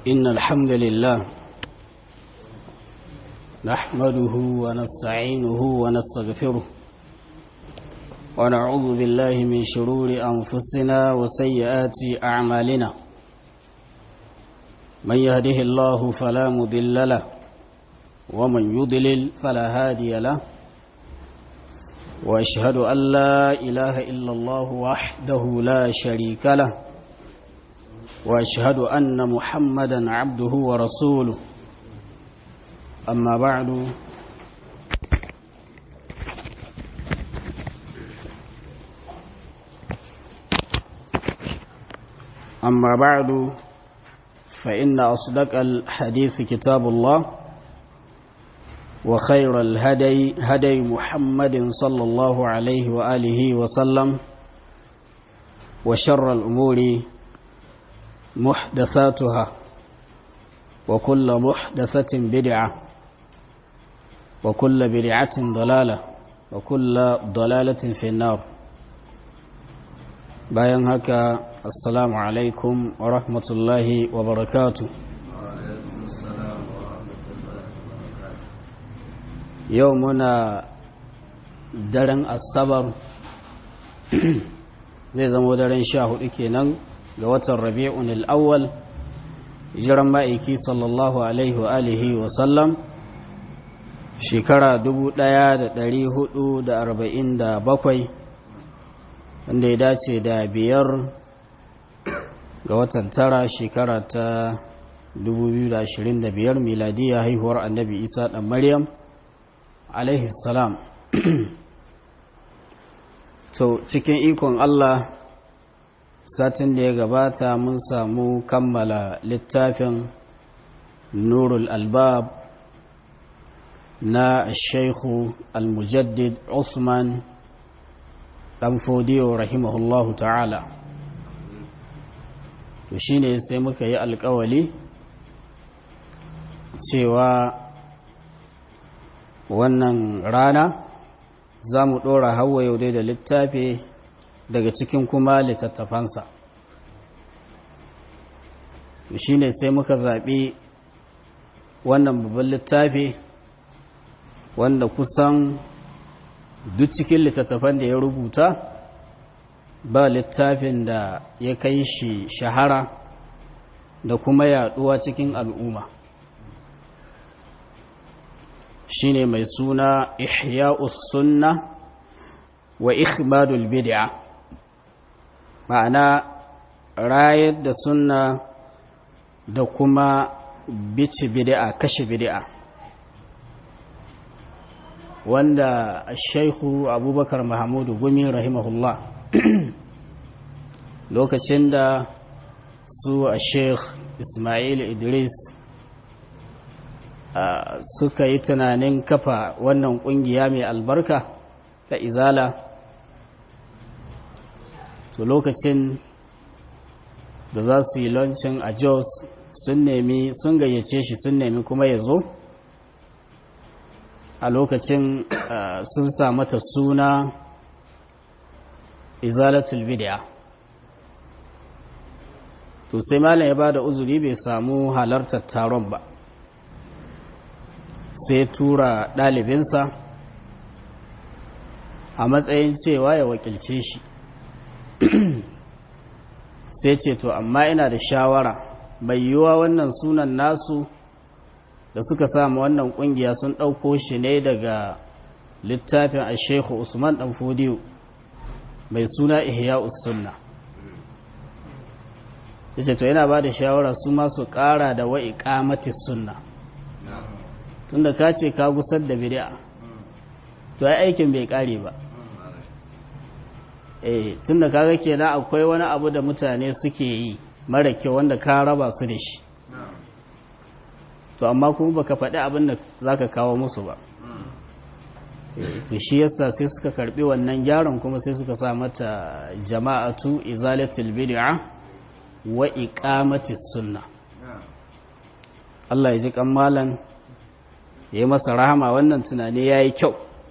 إن الحمد لله نحمده ونستعينه ونستغفره ونعوذ بالله من شرور أنفسنا وسيئات أعمالنا من يهده الله فلا مضل له ومن يضلل فلا هادي له واشهد ان لا اله الا الله وحده لا شريك له واشهد ان محمدا عبده ورسوله اما بعد اما بعد فان اصدق الحديث كتاب الله وخير الهدي هدي محمد صلى الله عليه وآله وسلم وشر الأمور محدثاتها وكل محدثة بدعة وكل بدعة ضلالة وكل ضلالة في النار bayan haka assalamu alaikum wa rahmatullahi wa barakatuh yau muna daren asabar zai zama daren sha hudu kenan ga watan rabi'un al'awwal jiran ma'aiki sallallahu alaihi wa alihi wa sallam shekara 1447 wanda ya dace da biyar ga watan tara shekara ta 2025 miladiyya haihuwar annabi isa dan maryam alaihi salam to cikin ikon Allah satin da ya gabata mun samu kammala littafin nurul albab na shaikhu al-mujaddid usman dan fodiyo rahimahullahu ta'ala to shine sai muka yi alkawali cewa wannan rana za mu ɗora hawa yau dai da littafi daga cikin kuma littattafansa shi ne sai muka zaɓi wannan babban littafi wanda kusan duk cikin littattafan da ya rubuta ba littafin da ya kai shi shahara da kuma yaɗuwa cikin al'umma shine mai suna ihya'us sunna wa ikhmadul bid'a ma'ana rayar da sunna da kuma bici bid'a kashe bid'a wanda shaikhu abubakar mahamudu gumi rahimahullah lokacin da su a sheikh ismail idris Uh, suka yi tunanin kafa wannan kungiya mai albarka ta izala to lokacin da za su yi lancin a jos sun nemi sun gayyace shi sun nemi kuma ya zo a lokacin uh, sun sa mata suna izalatul bid'a to sai malam ya ba da uzuri bai samu halartar taron ba sai tura ɗalibinsa a matsayin cewa ya wakilce shi sai ce to amma ina da shawara mai yiwuwa wannan sunan nasu da suka samu wannan ƙungiya sun ɗauko shi ne daga littafin a shekhu usman ɗan fodiyo mai suna ihya sunna ya ce to yana ba da shawara su masu ƙara da wa'i ƙamatis sunna tunda ka ce ka gusar da bid'a to ai aikin bai kare ba eh tunda kaga kenan akwai wani abu da mutane suke yi mara kyau wanda ka raba su da shi to amma kuma baka faɗi abin da zaka kawo musu ba to shi yasa sai suka karbi wannan gyaran kuma sai suka sa mata jama'atu izalatul bid'a wa iqamatis sunna Allah ya ji kan malan ya yi masa rahama wannan tunani ya yi kyau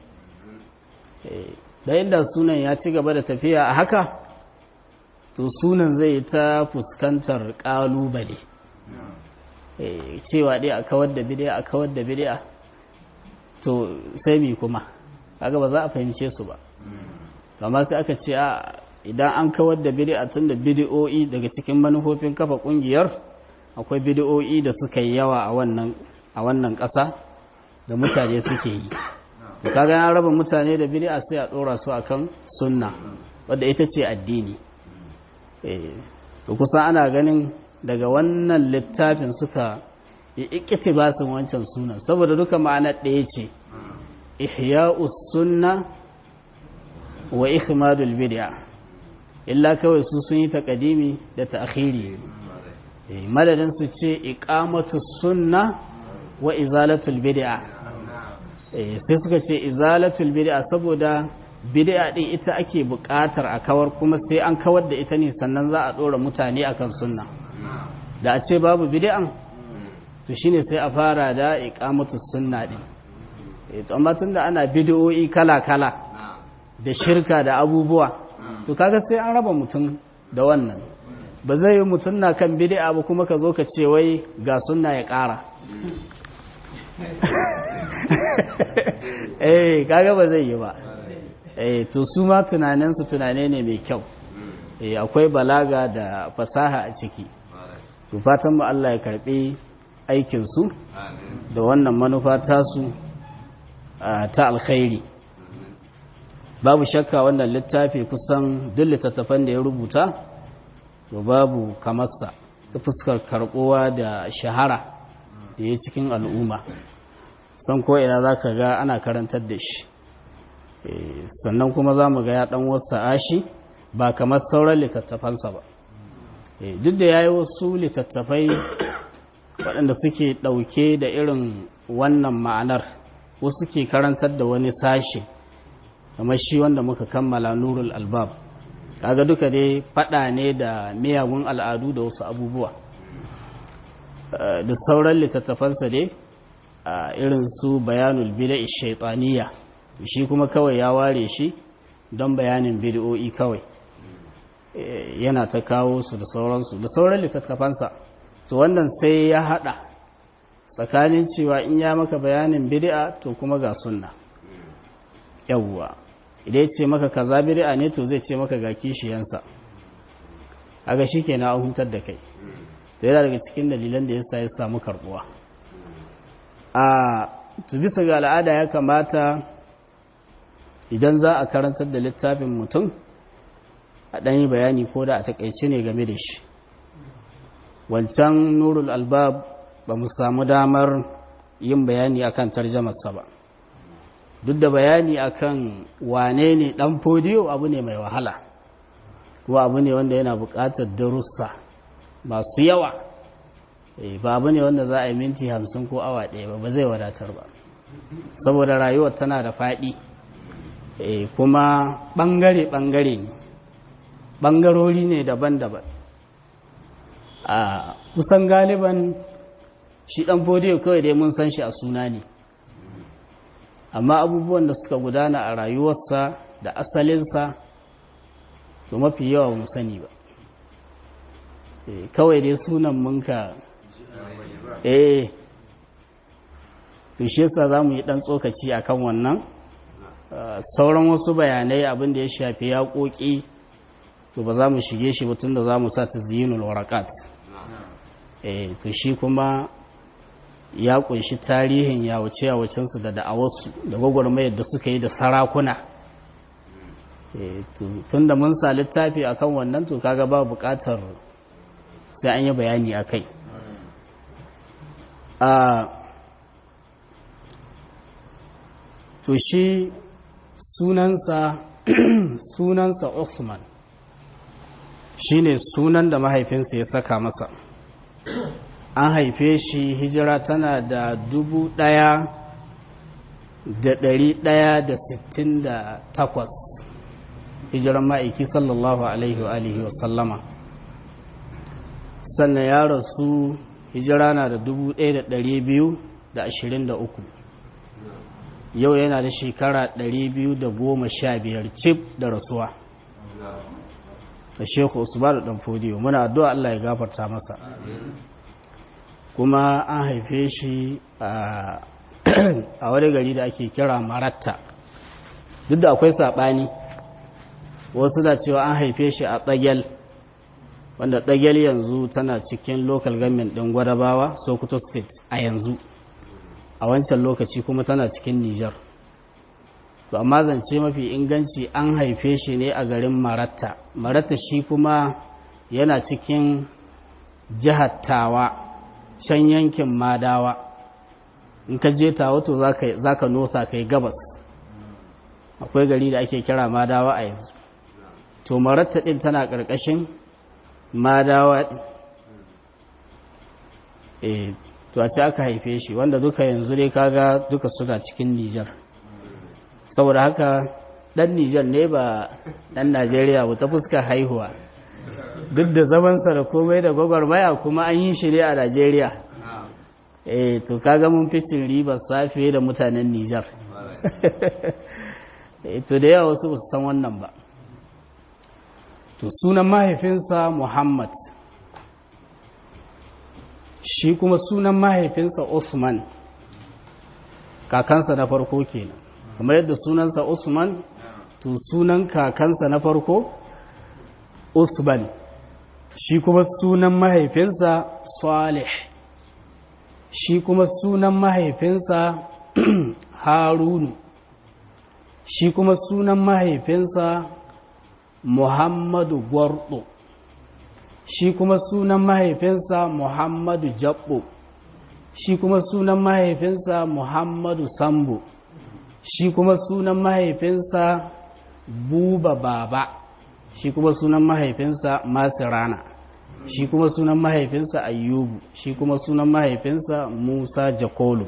da inda sunan ya ci gaba da tafiya a haka to sunan zai ta fuskantar ƙalubale cewa dai a kawar da bid'a a kawar da bid'a to sai mi kuma kaga ba za a fahimce su ba amma sai aka ce a idan an kawar da bid'a tun da bid'o'i daga cikin manufofin kafa kungiyar akwai bid'o'i da suka yi yawa a wannan a wannan ƙasa da mutane suke yi to kaga an raba mutane da bid'a sai a dora su akan sunna wadda ita ce addini eh to kusa ana ganin daga wannan littafin suka yi ikitibasin wancan sunan saboda duka ma'ana ɗaya ce ihya'us sunna wa ikhmadul bid'a illa kawai su sun yi takadimi da ta'khiri madadin su ce iqamatus sunna wa izalatul bid'a sai suka ce izalatul bid'a saboda bid'a din ita ake buƙatar a kawar kuma sai an kawar da ita ne sannan za a dora mutane akan sunna da a ce babu bid'an to shine sai a fara da iqamatus sunna din eh to amma tunda ana bid'o'i kala kala da shirka da abubuwa to kaga sai an raba mutum da wannan ba zai yi mutum na kan bid'a ba kuma ka zo ka ce wai ga sunna ya ƙara eh kaga ba zai yi ba eh to su ma tunaninsu tunane ne mai kyau eh akwai balaga da fasaha a ciki to fatan mu Allah ya karbi aikin su da wannan manufa tasu ta alkhairi babu shakka wannan littafi kusan duk littattafan da ya rubuta to babu kamarsa ta fuskar karbuwa da shahara da ya cikin al'umma san ko ina za ka ga ana karantar da shi sannan kuma za mu ga ya ɗan wasu ashi ba kamar sauran littattafansa ba duk da ya yi wasu littattafai waɗanda suke ɗauke da irin wannan ma'anar wasu ke karantar da wani sashe kamar shi wanda muka kammala nurul albab kaga duka dai faɗa ne da miyagun al'adu da wasu abubuwa da sauran littattafansa dai a irin su bayanul bida'i shaitaniya shi kuma kawai ya ware shi don bayanin bid'o'i kawai yana ta kawo su da sauransu da sauran littattafansa to wannan sai ya hada tsakanin cewa in ya maka bayanin bid'a to kuma ga sunna yawwa idan ya ce maka kaza bid'a ne to zai ce maka ga kishiyansa aga shikenan an hutar da kai to yana daga cikin dalilan da yasa ya samu karbuwa a to bisa ga al'ada ya kamata idan za a karantar da littafin mutum a ɗan yi bayani ko da a takaice ne game da shi wancan nurul albab ba mu samu damar yin bayani akan tarjamarsa ba duk da bayani akan wane ne ɗan fodiyo abu ne mai wahala kuma abu ne wanda yana buƙatar darussa masu yawa ba abu ne wanda za a yi minti hamsin ko awa ɗaya ba ba zai wadatar ba saboda rayuwar tana da faɗi kuma ɓangare-ɓangare ne ɓangarori ne daban-daban a kusan galiban shi ɗan fodiyo kawai dai mun san shi a suna ne amma abubuwan da suka gudana a rayuwarsa da asalinsa to mafi yawa mu sani ba kawai dai sunan munka eh to shi yasa za mu yi ɗan tsokaci akan wannan sauran wasu bayanai abin da ya shafi yaƙoƙi to ba za mu shige shi ba tunda za mu sa ta ziyinul warakat eh to shi kuma ya kunshi tarihin yawace yawacensu da da'awarsu da gwagwarmayar da suka yi da sarakuna tun da mun sa littafi akan wannan to kaga ba buƙatar sai an yi bayani a kai to shi sunansa sunansa Usman shine sunan da mahaifinsa ya saka masa an haife shi hijira tana da dubu ɗaya da ɗari ɗaya da sittin da takwas hijiran ma'aiki sallallahu alaihi wa alihi wa sallama sannan ya rasu hijira na da dubu ɗaya da ɗari biyu da ashirin da uku yau yana da shekara ɗari biyu da goma sha biyar cif da rasuwa da sheku usmanu ɗan fodiyo muna addu'a Allah ya gafarta masa kuma an haife shi a wani gari da ake kira maratta duk da akwai saɓani wasu da cewa an haife shi a tsagel wanda tsagel yanzu tana cikin local government ɗin gwadabawa sokoto state a yanzu a wancan lokaci kuma tana cikin niger to amma zance mafi inganci an haife shi ne a garin maratta maratta shi kuma yana cikin jihar tawa can yankin madawa in ka je tawa to za ka nosa kai gabas akwai gari da ake kira madawa a yanzu to maratta ɗin tana ƙarƙashin madawa e to a ci aka haife shi wanda duka yanzu dai kaga duka suna cikin nijar saboda haka ɗan nijar ne ba ɗan najeriya ba ta fuska haihuwa duk da zamansa da komai da gwagwarmaya kuma an yi shi ne a najeriya eh to kaga mun fitin ribar safe da mutanen nijar to da yawa wasu su san wannan ba to sunan mahaifinsa muhammad shi kuma sunan mahaifinsa usman kakansa na farko kenan kamar yadda sunansa usman to sunan kakansa na farko usman shi kuma sunan mahaifinsa salih shi kuma sunan mahaifinsa harunu shi kuma sunan mahaifinsa muhammadu gwardo shi kuma sunan mahaifinsa muhammadu jabbo shi kuma sunan mahaifinsa muhammadu sambo shi kuma sunan mahaifinsa buba baba shi kuma sunan mahaifinsa masirana shi kuma sunan mahaifinsa ayyubu shi kuma sunan mahaifinsa musa jakolo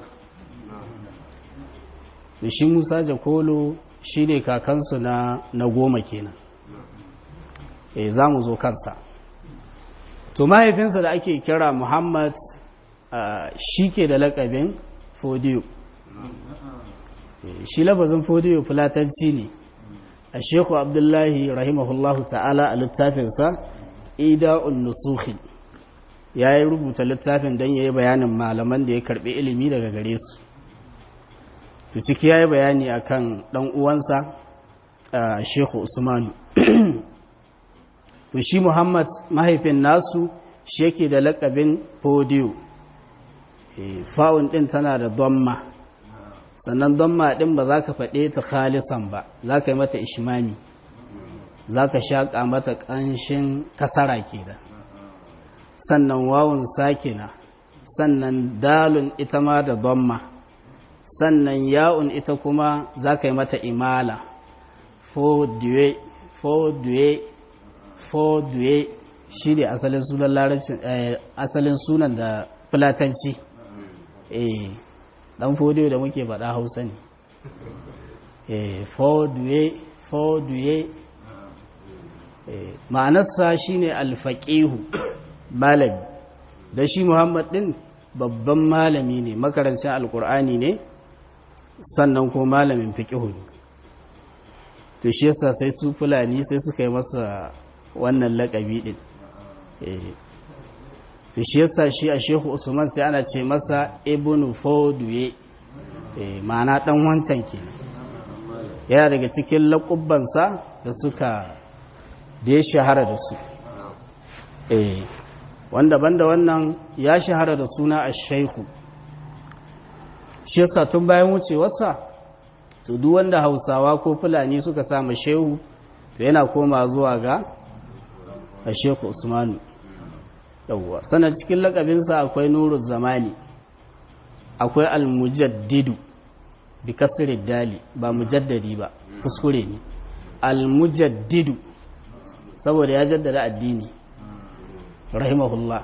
da shi musa jakolo shi ne kakansu na, na goma kenan e za mu zo kansa to mahaifinsa da ake kira muhammad uh, shi ke da lakabin fodiyo e, shi labazin fodiyo fulatanci ne a sheku abdullahi rahimahullahu ta'ala a littafinsa ida'un nusuhi ya yi rubuta littafin don ya yi bayanin malaman da ya karbi ilimi daga gare su to ciki ya yi bayani a kan uwansa a sheku usmanu to shi muhammad mahaifin nasu shi yake da lakabin fodiyo fa'un ɗin tana da domma sannan domma ɗin ba za ka faɗe ta khalisan ba za ka yi mata ishimami za ka shaƙa mata ƙanshin kasara ke da sannan wawun sakina sannan dalun ita ma da domma sannan ya'un ita kuma za ka yi mata imala fodiyo fodiyo fodiyo shi ne asalin sunan larabcin asalin sunan da fulatanci eh dan fodiyo da muke faɗa hausa ne eh fodiyo fodiyo ma'anarsa shine alfaqihu malami da shi muhammad din babban malami ne makarancin alkur'ani ne sannan ko malamin fiqihu ne to shi yasa sai su fulani sai suka yi masa wannan lakabi din to shi yasa shi a shehu usman sai ana ce masa ibnu foduye ma'ana dan wancan ke yana daga cikin laƙubbansa da suka da ya shahara da su wanda banda wannan ya shahara da suna a shaihu shi yasa tun bayan wucewarsa to duk wanda hausawa ko fulani suka samu shehu to yana koma zuwa ga a shehu usmanu yawwa sannan cikin lakabinsa akwai nuru zamani akwai almujaddidu bi kasirin dali ba mujaddadi ba kuskure ne almujaddidu saboda ya jaddada addini rahimahullah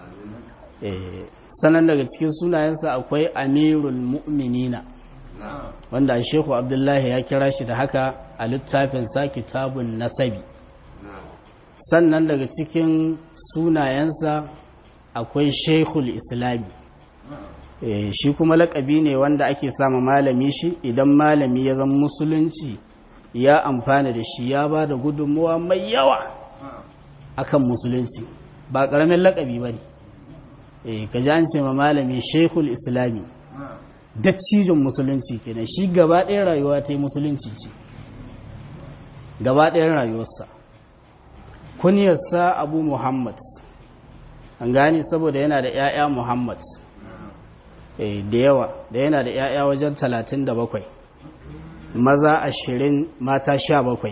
sanan daga cikin sunayensa akwai amirul mu'minina wanda shehu abdullahi ya kira shi da haka a littafinsa kitabun nasabi sannan daga cikin sunayensa akwai shekul islami shi kuma lakabi ne wanda ake sama malami shi idan malami ya zama musulunci ya amfana da shi ya ba da gudunmuwa mai yawa akan musulunci ba ƙaramin lakabi ba ne eh ka ji an ce ma malami shekul islami datcijin musulunci kenan shi gaba ɗaya rayuwa ta yi musulunci ce gaba ɗayan rayuwarsa kunyarsa abu muhammad an gane saboda yana da 'ya'ya muhammad da yawa da yana da 'ya'ya wajen talatin da bakwai maza ashirin mata sha bakwai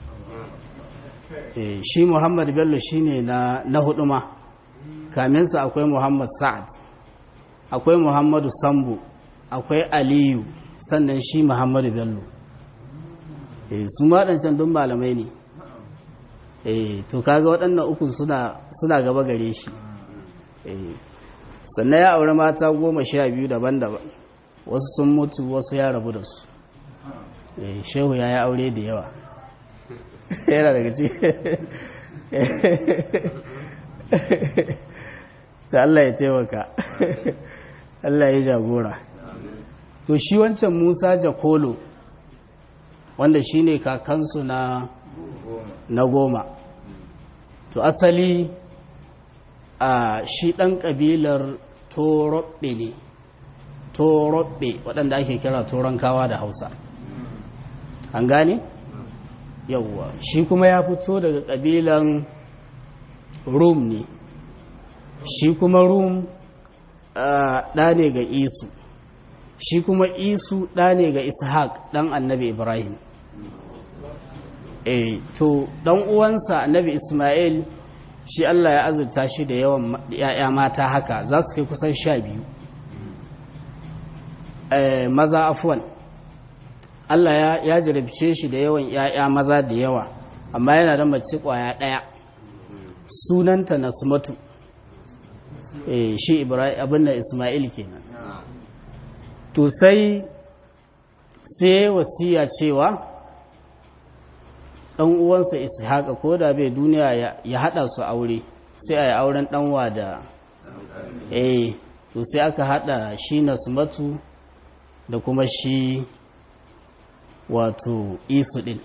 shi muhammad bello shine na na hudu ma kaminsa akwai muhammad sa'ad akwai muhammadu sambu akwai aliyu sannan shi muhammadu bello su maɗancan dun malamai ne to kaga waɗannan uku suna gaba gare shi sannan ya aure mata goma sha biyu daban-daban wasu sun mutu wasu ya rabu da su shehu ya yi aure da yawa yana daga ci da Allah ya taimaka Allah ya jagora to shi wancan musa jakolo wanda shi ne kakansu na na goma to asali a shi ɗan ƙabilar torobbe ne torobbe waɗanda ake kira toronkawa da hausa an gane? yauwa shi kuma ya fito daga ƙabilan rum ne shi kuma rum ɗa ne ga isu shi kuma isu ɗa ne ga ishaq ɗan annabi ibrahim e to ɗan uwansa annabi ismail shi allah ya azurta shi da yawan ya'ya mata haka za su kai kusan sha biyu maza afuwan allah ya jarabce shi da yawan ya'ya maza da yawa amma yana da mace kwaya ɗaya sunanta nasmatu shi abin da ismail kenan to sai sai wasiya cewa ɗan uwansa ishaqa ko da bai duniya ya haɗa su aure sai a yi auren ɗanwa da eh to sai aka haɗa shi nasmatu da kuma shi wato isu ɗin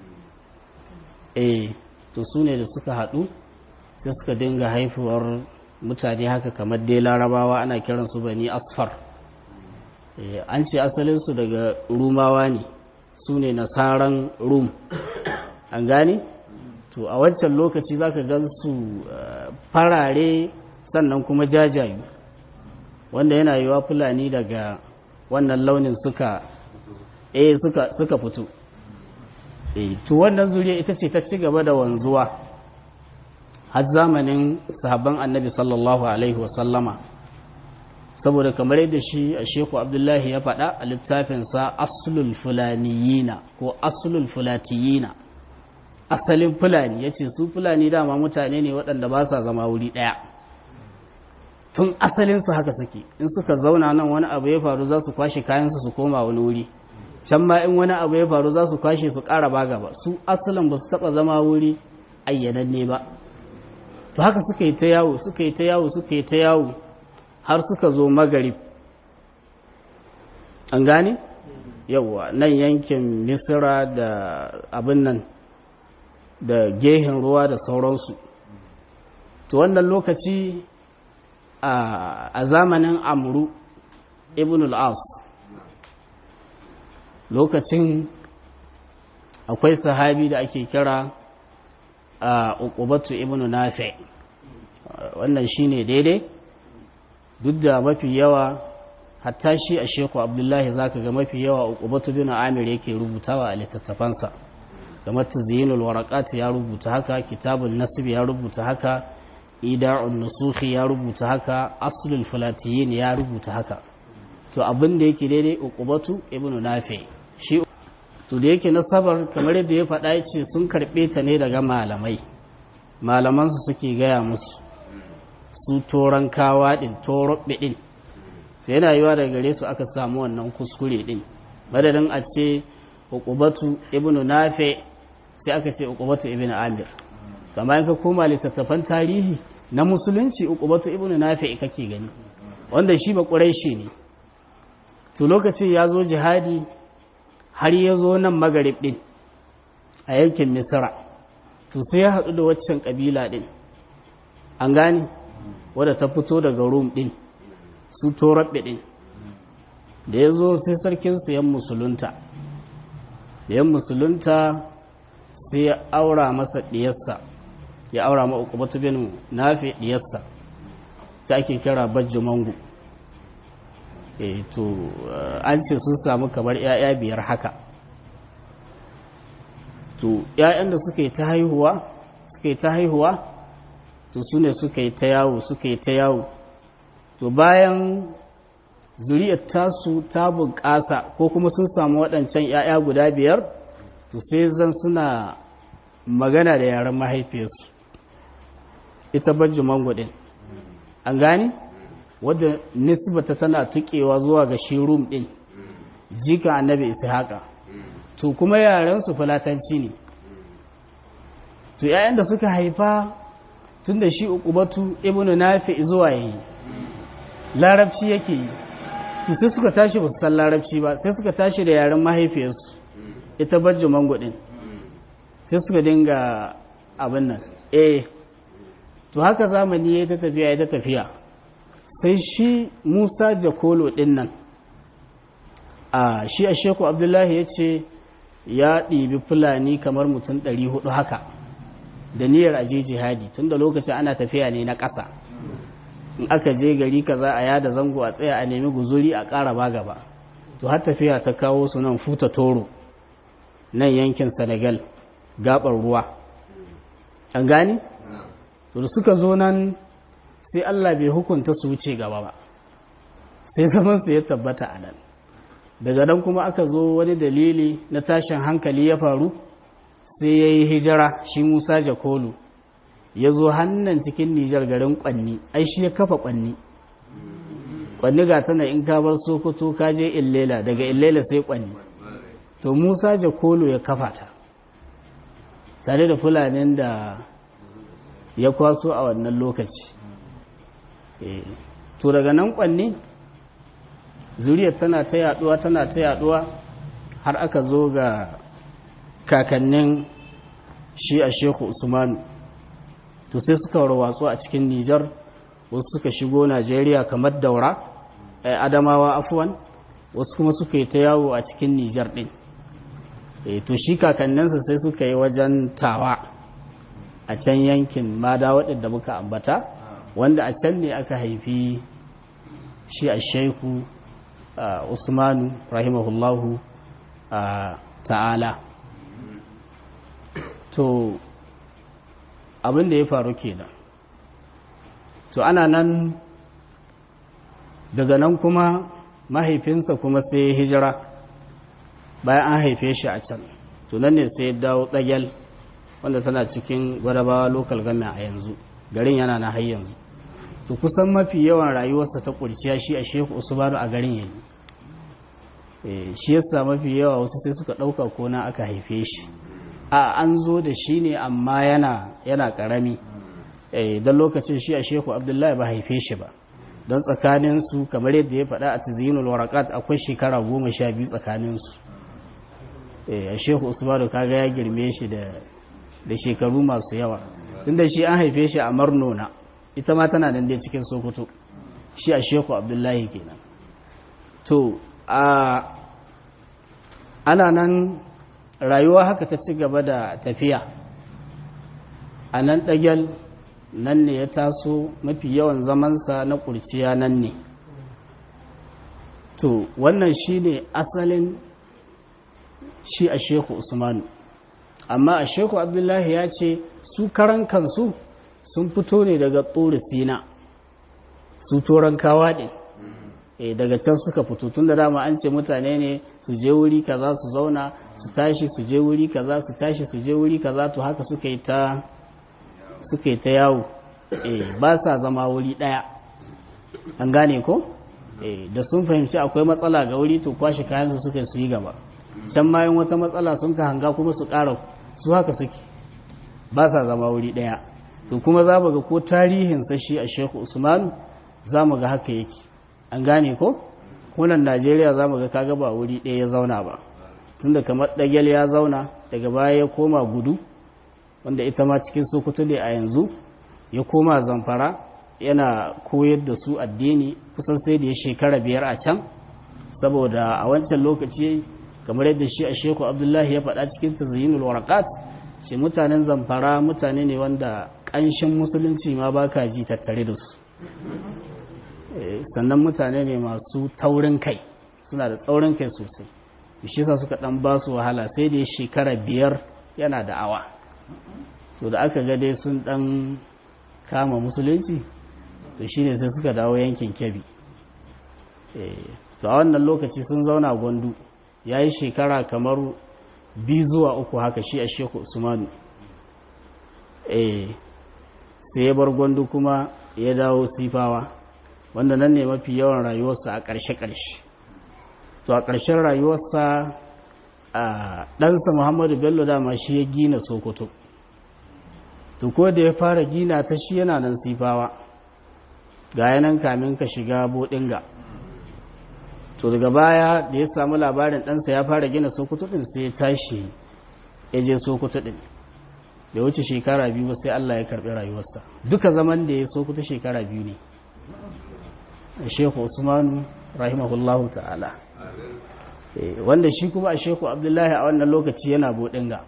eh to su ne da suka haɗu sai suka dinga haifuwar mutane haka kamar dai larabawa ana kiransu bani asfar an ce asalinsu daga rumawa ne su ne nasaran rum an gane to a wancan lokaci za ka gan su farare sannan kuma jajayu wanda yana yiwa fulani daga wannan launin suka eh suka suka fito eh to wannan zuriya ita ce ta ci gaba da wanzuwa har zamanin sahabban annabi sallallahu alaihi wasallama saboda kamar yadda shi a sheku abdullahi ya faɗa a littafinsa asulul fulaniyina ko asulul fulatiyina asalin fulani ya ce su fulani dama mutane ne waɗanda ba sa zama wuri ɗaya tun asalinsu haka suke in suka zauna nan wani abu ya faru za su kwashe kayansu su koma wani wuri can ma in wani abu ya faru za su kwashe su ƙara ba gaba su asalin ba su taɓa zama wuri ayyananne ba to haka suka yi ta yawo suka yi ta yawo suka yi ta yawo har suka zo magarib an gane yawwa nan yankin misira da abin nan da gehen ruwa da sauransu to wannan lokaci a zamanin amru ibn al-as lokacin akwai sahabi da ake kira a uqubatu ibn nafi wannan shine daidai duk da mafi yawa hatta shi a sheku abdullahi zaka ga mafi yawa uqubatu bin amir yake rubutawa a littattafansa kamar tazyinul waraqat ya rubuta haka kitabun nasib ya rubuta haka ida'un nusukhi ya rubuta haka aslul falatiyin ya rubuta haka to abin da yake daidai uqubatu ibn nafi shi to da yake nasabar kamar yadda ya faɗa yace sun karɓe ta ne daga malamai malamansu suke gaya musu su toron kawa ɗin torobbe ɗin sai yana yiwa daga gare su aka samu wannan kuskure ɗin madadin a ce uqubatu ibn nafi sai aka ce uqubatu ibn amir kamar in ka koma littattafan tarihi na musulunci uqubatu ibn nafi kake gani wanda shi ba quraishi ne to lokacin ya zo jihadi har ya zo nan magarib ɗin a yankin misra to sai ya haɗu da waccan ƙabila ɗin an gane wadda ta fito daga rum din su torabbe din da ya zo sai sarkinsu yan musulunta da yan musulunta sai ya aura masa diyarsa ya aura ma ukubatu bin nafi diyarsa ta ake kira bajjo mangu e to an ce sun samu kamar 'ya'ya biyar haka to 'ya'yan da suka yi ta haihuwa suka yi ta haihuwa to su ne suka yi ta yawo suka yi ta yawo to bayan zuriyar tasu ta bunƙasa ko kuma sun samu waɗancan 'ya'ya guda biyar to sai zan suna magana da yaren mahaifiyarsu ita bajji mangudin an gani wadda nisbata tana tukewa zuwa ga shi rum din jika annabi ishaqa to kuma yarensu fulatanci ne to yayan da suka haifa tun da shi uqubatu ibnu nafi zuwa yayi larabci yake yi to sai suka tashi ba su san larabci ba sai suka tashi da yaren mahaifiyarsu ita bajji mangudin sai suka dinga abin nan eh to haka zamani ya ta tafiya ya ta tafiya sai shi musa jakolo din nan a shi a sheku abdullahi ya ce ya ɗibi fulani kamar mutum 400 haka da niyyar aje jihadi tun da lokacin ana tafiya ne na ƙasa in aka je gari kaza a yada zango a tsaya a nemi guzuri a ƙara ba gaba to har tafiya ta kawo su nan futa toro nan yankin senegal gabar ruwa an gani? da suka zo nan sai Allah bai hukunta su wuce gaba ba sai zaman su ya tabbata a nan daga nan kuma aka zo wani dalili na tashin hankali ya faru sai ya yi hijira shi musa jakolu ya zo hannan cikin nijar garin kwanni ai shi ya kafa kwanni kwanni ga tana in ka bar sokoto ka je illela daga illela sai kwanni to musa jakolu ya kafa ta tare da fulanin da ya kwaso a wannan lokaci to daga nan kwanne zuriyar tana ta yaduwa tana ta yaduwa har aka zo ga kakannin shi a sheku usmanu to sai suka warwatsu a cikin nijar wasu suka shigo najeriya kamar daura adamawa afuwan wasu kuma suka yi ta yawo a cikin nijar din to shi kakanninsa sai suka yi wajen tawa a can yankin mada waɗanda muka ambata wanda a can ne aka haifi shi a shaiku usmanu rahimahullahu ta'ala to abin da ya faru kenan to ana nan daga nan kuma mahaifinsa kuma sai hijira bayan an haife shi a can to nan ne sai dawo tsagel wanda tana cikin gwadabawa local government a yanzu garin yana na har yanzu to kusan mafi yawan rayuwarsa ta kurciya shi a shehu usmanu a garin yayi shi yasa mafi yawa wasu sai suka ɗauka ko na aka haife shi a an zo da shi ne amma yana yana karami don lokacin shi a shehu abdullahi ba haife shi ba don tsakaninsu kamar yadda ya faɗa a tizinul warakat akwai shekara goma sha biyu tsakaninsu a shehu usmanu kaga ya girme shi da shekaru masu yawa tunda shi an haife shi a marnona ita ma tana nan dai cikin sokoto shi a shehu abdullahi kenan to a ana nan rayuwa haka ta ci gaba da tafiya a nan ɗagyal nan ne ya taso mafi yawan zamansa na ƙurciya nan ne to wannan shi ne asalin shi a sheku usmanu amma a sheku abdullahi ya ce su karan kansu sun fito ne daga tsori sina su toron kawa ne e daga can suka fito tun da dama an ce mutane ne su je wuri kaza su zauna su tashi su je wuri kaza su tashi su je wuri kaza to haka suka yi ta suka yi ta yawo e ba sa zama wuri daya an gane ko e da sun fahimci akwai matsala ga wuri to kwashi kayansu suka su yi gaba can mayan wata matsala sun ka hanga kuma su ƙara su haka suke ba sa zama wuri daya to kuma za mu ga ko tarihin shi a shehu usman za mu ga haka yake an gane ko kunan najeriya za mu ga kaga ba wuri ɗaya ya zauna ba tunda kamar ɗagel ya zauna daga baya ya koma gudu wanda ita ma cikin sokoto ne a yanzu ya koma zamfara yana koyar da su addini kusan sai da ya shekara biyar a can saboda a wancan lokaci kamar yadda shi a sheku abdullahi ya faɗa cikin tazayyinul warakat shi mutanen zamfara mutane ne wanda ƙanshin musulunci ma ba ka ji tattare da su sannan mutane ne masu taurin kai suna da tsaurin kai sosai shi sa suka ɗan ba su wahala sai da ya shekara biyar yana da awa to da aka ga dai sun ɗan kama musulunci to shine sai suka dawo yankin kebi to a wannan lokaci sun zauna gwandu ya yi shekara kamar biyu zuwa uku haka shi a sheku usmanu sai ya bar gwandu kuma ya dawo sifawa wanda nan ne mafi yawan rayuwarsa a ƙarshe-ƙarshe to a ƙarshen rayuwarsa a ɗansa muhammadu bello dama shi ya gina sokoto to ko da ya fara gina ta shi yana nan sifawa ga yanan kamin ka shiga bodinga to daga baya da ya samu labarin ɗansa ya fara gina sokoto ɗin sai ya tashi ya je sokoto ɗin da wuce shekara biyu ba sai Allah ya karɓi rayuwarsa duka zaman da ya sokoto shekara biyu ne shehu usmanu rahimahullahu ta'ala wanda shi kuma a shehu abdullahi a wannan lokaci yana bodinga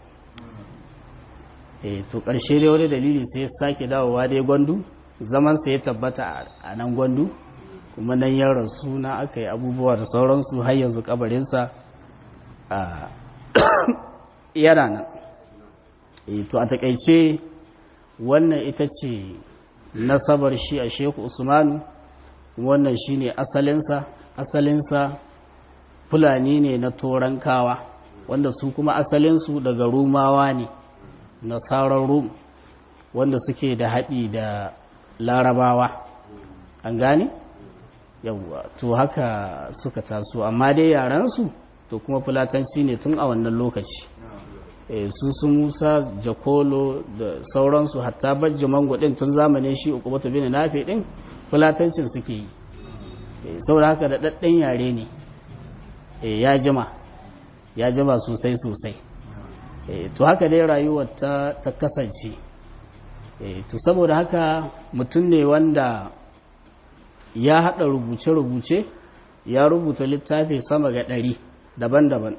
to ƙarshe dai wani dalili sai ya sake dawowa dai gwandu zamansa ya tabbata a nan gwandu kuma nan ya rasu na aka yi abubuwa da sauransu har yanzu kabarinsa a yana nan to a takaice wannan ita ce nasabar shi a sheku usmanu wannan shi ne asalinsa asalinsa fulani ne na torankawa wanda su kuma asalinsu daga rumawa ne nasarar rum wanda suke da haɗi da larabawa an gane yawwa to haka suka taso amma dai yaransu to kuma fulatanci ne tun a wannan lokaci e, su su musa jakolo da sauransu hatta bajji mango din tun zamanin shi uku bata bin nafe din fulatancin suke yi e, saboda haka da ɗaɗɗen yare ne e, ya jima ya jima sosai sosai to haka dai rayuwar ta, ta kasance to saboda haka mutum ne wanda ya haɗa rubuce-rubuce ya rubuta littafi sama ga ɗari daban-daban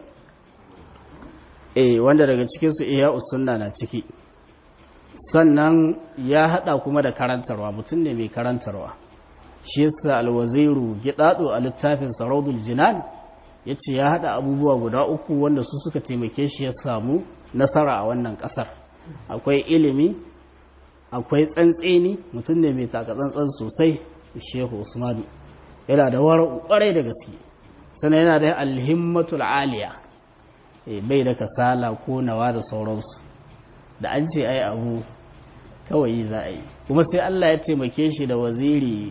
eh wanda daga cikinsu iya usunna na ciki sannan ya haɗa kuma da karantarwa mutum ne mai karantarwa shi yasa alwaziru gidado a littafin saraudul jinan ya ce ya haɗa abubuwa guda uku wanda su suka taimake shi ya samu nasara a wannan ƙasar akwai ilimi akwai tsantseni mutum ne mai takatsantsan sosai shehu usmanu yana da kwarai da gaske sannan yana da alhimmatul aliya bai da kasala ko nawa da sauransu da an ce ai abu kawai za a yi kuma sai Allah ya taimake shi da waziri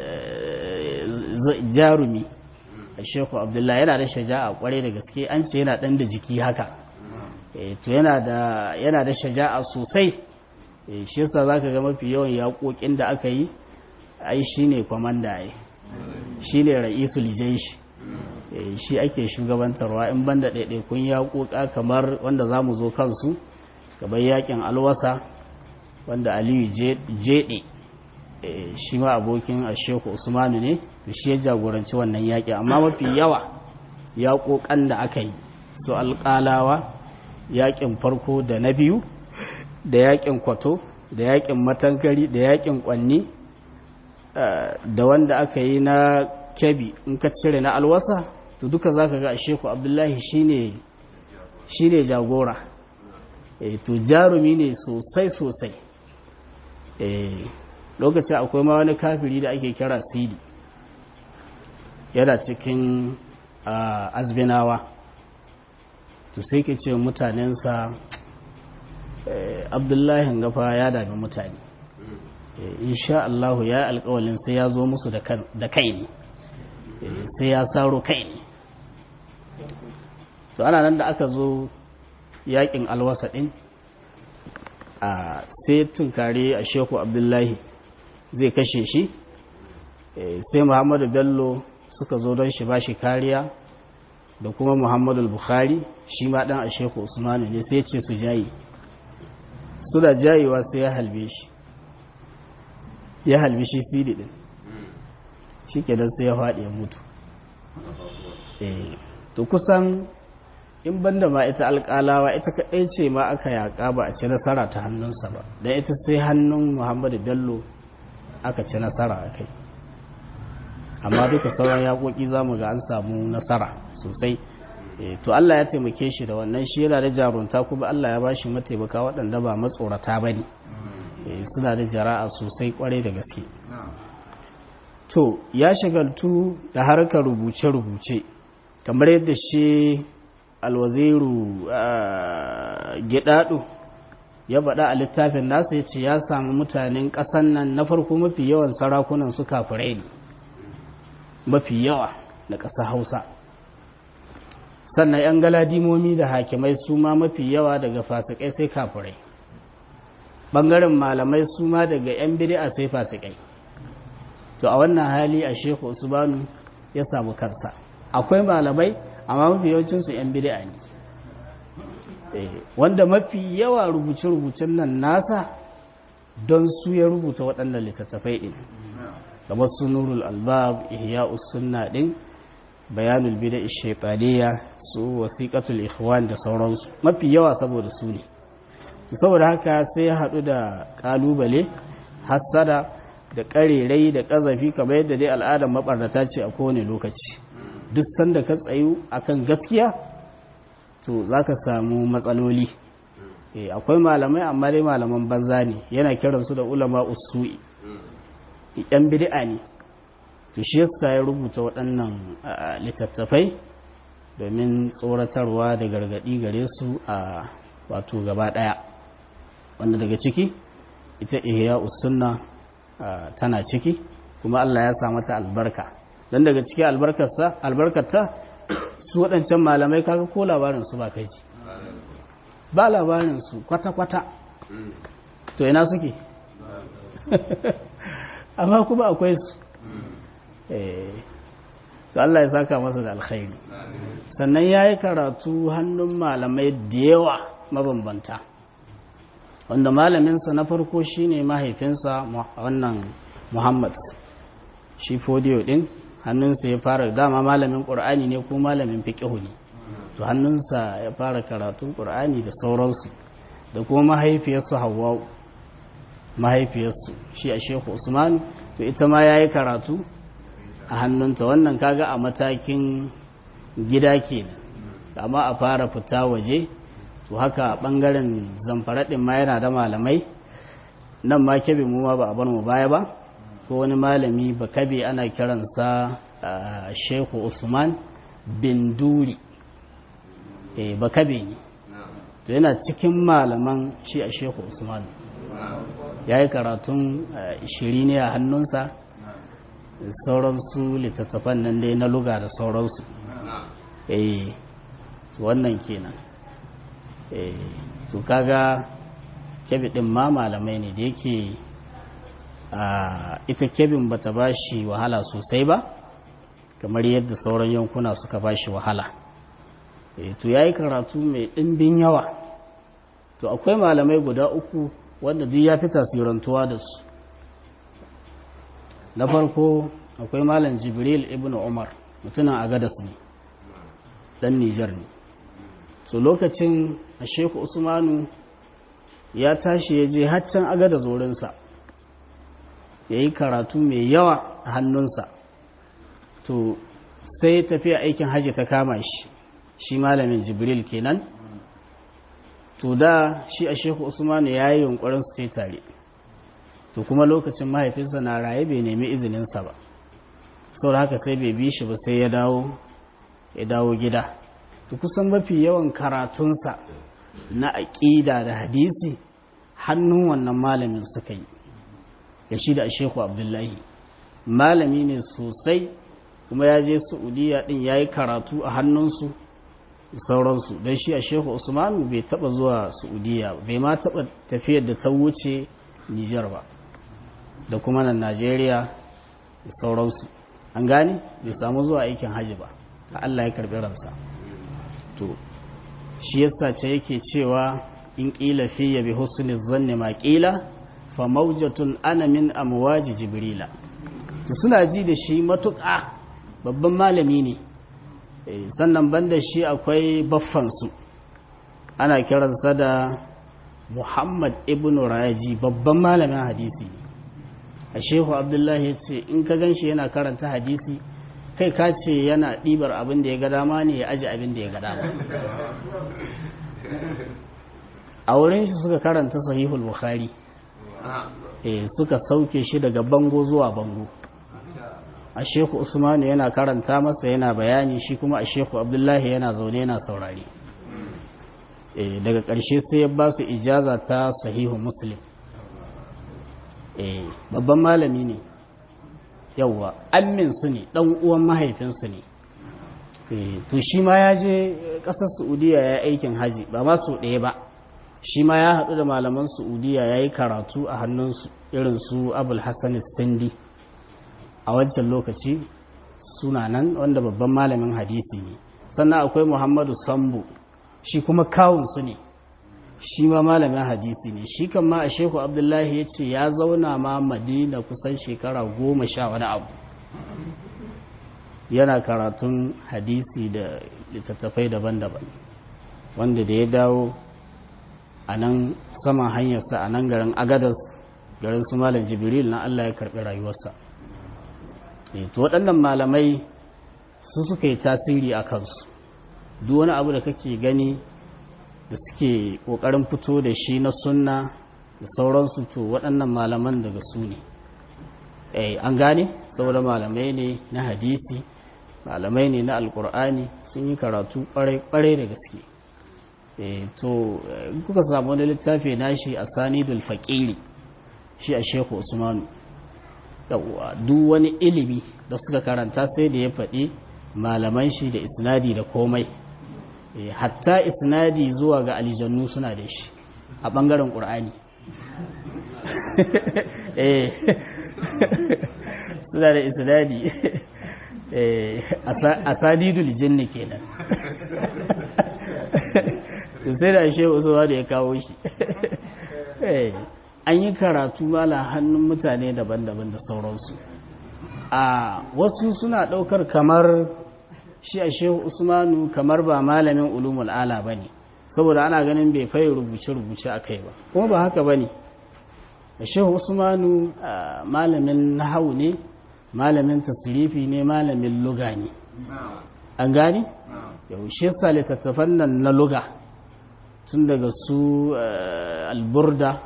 jarumi shehu abdullahi yana da shaja'a kwarai da gaske an ce yana dan da jiki haka to yana da shaja'a sosai shi yasa zaka ga mafi yawan yaƙoƙin da aka yi ai shi ne kwamanda ai shi ne ra'isul jaishi shi ake shugabantarwa in banda ɗaiɗaikun yaƙoƙa kamar wanda za mu zo kansu kamar yaƙin alwasa wanda aliyu jeɗe shi ma abokin asheku usmanu ne da shi ya jagoranci wannan yaƙi amma mafi yawa yaƙoƙan da aka yi su alƙalawa yaƙin farko da na biyu da yaƙin kwato da yaƙin matankari da yaƙin ƙwanni da wanda aka yi na kebi in ka cire na alwasa to duka za ka ga a sheku abdullahi shi ne jagora to jarumi ne sosai sosai lokacin akwai ma wani kafiri da ake kira sidi yana cikin azbinawa to sai ke ce mutanensa abdullahi gafa ya dami mutane insha Allahu ya alƙawalin sai ya zo musu da kai ne sai ya saro kai ne to ana nan da aka zo yakin alwasa ɗin a sai tunkare a sheku abdullahi zai kashe shi sai muhammadu bello suka zo don shi ba shi kariya da kuma muhammadu bukhari shi ma ɗan a sheku usmanu ne sai ce su jayi suna jayewa sai ya halbe shi ya halbi shi sidi din shi kenan sai ya faɗi ya mutu to kusan in banda ma ita alƙalawa ita kaɗai ce ma aka yaƙa ba a ci nasara ta hannunsa ba don ita sai hannun muhammadu bello aka ci nasara a kai amma duka sauran yaƙoƙi za mu ga an samu nasara sosai to Allah ya taimake shi da wannan shi yana da jarunta kuma Allah ya bashi mataimaka waɗanda ba matsorata ba ne suna da jara'a sosai kwarai da gaske to ya shagaltu da harkar rubuce-rubuce kamar yadda shi alwaziru gidadu ya baɗa a littafin nasa ya ce ya samu mutanen ƙasan nan na farko mafi yawan sarakunan su kafirai ne mafi yawa na ƙasa hausa sannan 'yan galadimomi da hakimai su ma mafi yawa daga fasikai sai kafirai ɓangaren malamai su ma daga 'yan bid'a sai fasikai to a wannan hali a shehu usmanu ya samu kansa akwai malamai amma mafi yawancinsu 'yan bid'a ne wanda mafi yawa rubuce-rubucen nan nasa don su ya rubuta waɗannan littattafai ɗin kamar su nurul albab ihya'us sunna ɗin bayanul bida shaitaniya su wasiƙatul ikhwan da sauransu mafi yawa saboda su ne saboda haka sai ya haɗu da ƙalubale hassada da ƙarerai da ƙazafi kamar yadda dai al'adar maɓarnata ce a kowane lokaci duk sanda ka tsayu akan gaskiya to za ka samu matsaloli akwai malamai amma dai malaman banza ne yana kiransu da ulama usu'i yan bid'a ne to shi yasa ya rubuta waɗannan littattafai domin tsoratarwa da gargaɗi gare su a wato gaba ɗaya wanda daga ciki ita ihya usunna tana ciki kuma Allah ya sa mata albarka dan daga ciki albarkarsa albarkarta su waɗancan malamai kaga ko labarin su ba kai ji ba labarin su kwata-kwata to ina suke amma kuma akwai su to Allah ya saka masa da alkhairi sannan ya yi karatu hannun malamai da yawa mabambanta wanda malaminsa na farko shine mahaifinsa wannan muhammad shi fodiyo din hannunsa ya fara dama malamin ƙur'ani ne ko malamin fiƙihu ne to hannunsa ya fara karatun ƙur'ani da sauransu da kuma mahaifiyarsu hawa'u mahaifiyarsu shi a shehu usman to ita ma ya yi karatu a hannunta wannan kaga a matakin gida kenan amma a fara fita waje to haka bangaren zamfaraɗin ma yana da malamai nan ma kebe mu ma ba a bar mu baya ba ko wani malami ba kabe ana kiransa shehu usman bin duri ba kabe ne to yana cikin malaman shi a shehu usman ya yi karatun shiri ne a hannunsa sauransu littattafan nan dai na luga da sauransu eh wannan kenan eh to kaga kebi din ma malamai ne da yake ita kebin bata bashi wahala sosai ba kamar yadda sauran yankuna suka bashi wahala eh to yayi karatu mai dimbin yawa to akwai malamai guda uku wanda duk ya fi tasirantuwa da su na farko akwai malam jibril ibn umar mutumin agadas ne dan nijar ne so lokacin a sheku usmanu ya tashi ya je haccan agadas wurinsa ya yi karatu mai yawa a hannunsa to sai tafiya aikin hajji ta kama shi shi malamin jibril kenan to da shi a sheku usmanu ya yi yunkurin su tare to kuma lokacin mahaifinsa na raye bai nemi izininsa ba sau da haka sai bai bi shi ba sai ya dawo ya dawo gida to kusan mafi yawan karatunsa na aƙida da hadisi hannun wannan malamin suka yi da shi da sheku abdullahi malami ne sosai kuma ya je saudiya din ya yi karatu a hannunsu sauransu don shi a shehu usmanu bai taba zuwa saudiya bai ma taba tafiyar da ta wuce nijar ba da kuma nan najeriya da sauransu an gane bai samu zuwa aikin hajji ba a allah ya karbi ransa to shi yasa ce yake cewa in ƙila fiye bi husni zanni ma ƙila fa maujatun ana min amwaji jibrila to suna ji da shi matuƙa babban malami ne sannan banda shi akwai baffansu ana kiransa da muhammad ibn raji babban malamin hadisi a shehu abdullahi ya ce in ka gan shi yana karanta hadisi kai ka ce yana ɗibar abin da ya ga dama ne ya aji abin da ya ga dama a wurin shi suka karanta sahihul bukhari eh suka sauke shi daga bango zuwa bango a shehu usmanu yana karanta masa yana bayani shi kuma a shehu abdullahi yana zaune yana saurari eh daga ƙarshe sai ya ba su ijaza ta sahihu muslim eh babban malami ne yauwa amminsu ne ɗan uwan mahaifinsu ne to shi ma ya je ƙasar saudiya ya aikin haji ba ma su ɗaya ba shi ma ya haɗu da malaman saudiya ya yi karatu a hannunsu irin su abul hassan sindi a wancan lokaci suna nan wanda babban malamin hadisi ne sannan akwai muhammadu sambo shi kuma kawunsu ne shi ma malamin hadisi ne shi kan ma a shehu abdullahi ya ce ya zauna ma madina kusan shekara goma sha wani abu yana karatun hadisi da littattafai daban-daban wanda da ya dawo a nan saman hanyarsa a nan garin agadas garin su malam jibril na allah ya karɓi rayuwarsa to waɗannan malamai su suka yi tasiri a kansu duk wani abu da kake gani da suke ƙoƙarin fito da shi na sunna da sauransu to waɗannan malaman daga su ne an gane saboda malamai ne na hadisi malamai ne na alkur'ani sun yi karatu ƙwarai da gaske to kuka samu wani littafi nashi a sanidul faƙiri shi a sheku usmanu duk wani ilimi da suka karanta sai da ya faɗi malaman shi da isnadi da komai hatta isnadi zuwa ga alijannu suna da shi a ɓangaren ƙur'ani suna da isnadi a sadidul jinni kenan sai da ashe wasu da ya kawo shi an yi karatu mala hannun mutane daban-daban da sauransu a wasu suna ɗaukar kamar shi a shehu usmanu kamar ba malamin ulumul ala ba ne saboda ana ganin bai fai rubuce-rubuce a kai ba kuma ba haka ba ne a shehu usmanu malamin nahau ne malamin tasirifi ne malamin luga ne an gani yaushe sa littattafan nan na luga tun daga su alburda